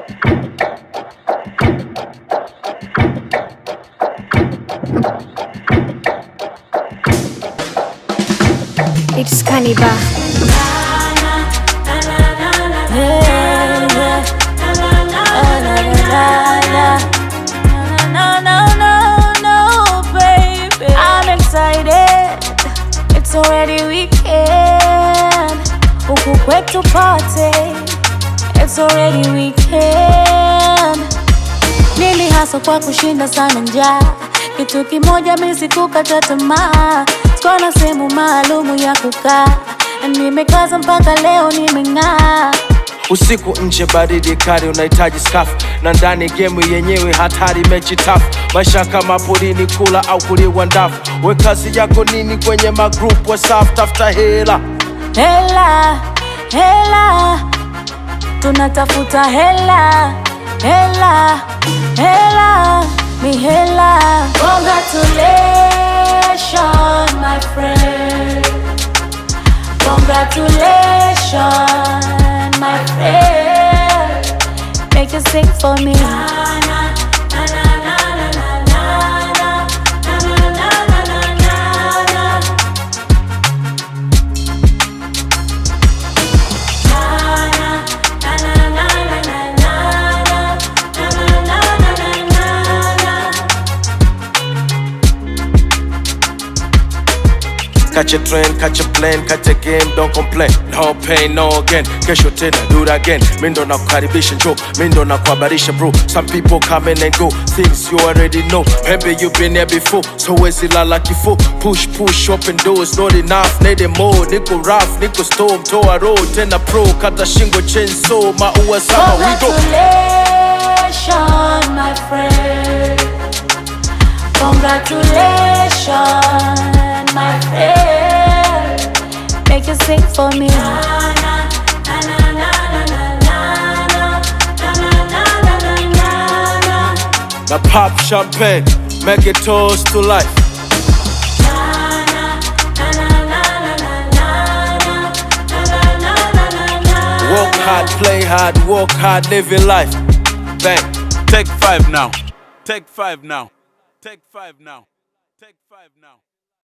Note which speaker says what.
Speaker 1: It's Kaniba.
Speaker 2: I'm excited. It's already weekend. Huku kwetu party. It's already weekend. Nili hasa kwa kushinda sana njaa. Kitu kimoja mimi sikukata tamaa. Sikuwa na sehemu maalumu ya kukaa. Nimekaza mpaka leo nimeng'aa.
Speaker 3: Usiku nje baridi kali, unahitaji skafu na ndani gemu yenyewe hatari, mechi tafu. Maisha kama porini, kula au kuliwa ndafu. We kazi yako nini kwenye magrup WhatsApp? Tafuta hela
Speaker 2: Hela, hela, tunatafuta hela, hela, hela, ni hela. Congratulations, my friend. Congratulations, my friend. Make you sing for me.
Speaker 3: Catch a train, catch a plane, catch a game, don't complain. No pain, no gain. Kesho tena, do it again. Mi ndo nakukaribisha njo, mi ndo nakuhabarisha bro. Some people come in and go, things you already know. Maybe you been there before, so wezi lala kifo. Push, push, open doors, not enough, need more. Niko rough, niko storm, toa road, tena pro. Kata shingo, chainsaw, maua sama, we go.
Speaker 2: Congratulations, my friend. Congratulations, my friend. Make you sing for me.
Speaker 3: Now pop champagne, make it toast to life. Work hard, play hard, work hard, live your life. Bang.
Speaker 4: Take five now. Take five now. Take five now. Take five now.